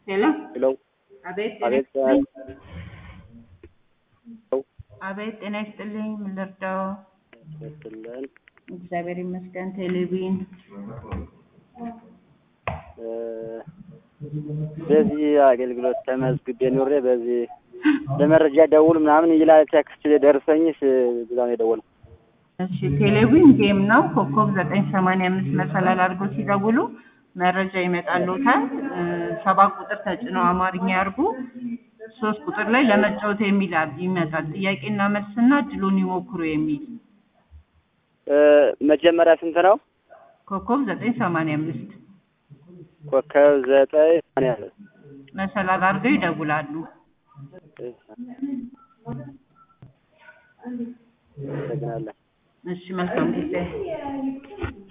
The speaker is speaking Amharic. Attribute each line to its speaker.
Speaker 1: ሄሎ
Speaker 2: ሄሎ
Speaker 1: አቤት
Speaker 2: አቤት
Speaker 1: ጤና ይስጥልኝ። አቤት ጤና ይስጥልኝ። ምን ልርዳው?
Speaker 2: ይመስለን
Speaker 1: እግዚአብሔር ይመስገን። ቴሌቪዥን
Speaker 2: በዚህ አገልግሎት ተመዝግቤ ኖሬ በዚህ ለመረጃ ደውል ምናምን ይላል ቴክስት ደርሰኝ ብላ ነው የደወለው።
Speaker 1: እሺ ቴሌቪዥን ጌም ነው። ኮከብ ዘጠኝ ሰማንያ አምስት መሰላል አድርጎ ሲደውሉ መረጃ ይመጣልዎታል። እ ሰባት ቁጥር ተጭነው አማርኛ ያርጉ። ሶስት ቁጥር ላይ ለመጫወት የሚል አብ- ይመጣል። ጥያቄና መልስና እድሉን ይሞክሩ የሚል
Speaker 2: እ መጀመሪያ ስንት ነው?
Speaker 1: ኮከብ ዘጠኝ ሰማንያ አምስት
Speaker 2: ኮከብ ዘጠኝ ማን ያለ
Speaker 1: መሰላል አድርገው ይደውላሉ።
Speaker 2: አመሰግናለን።
Speaker 1: እሺ መልካም ጊዜ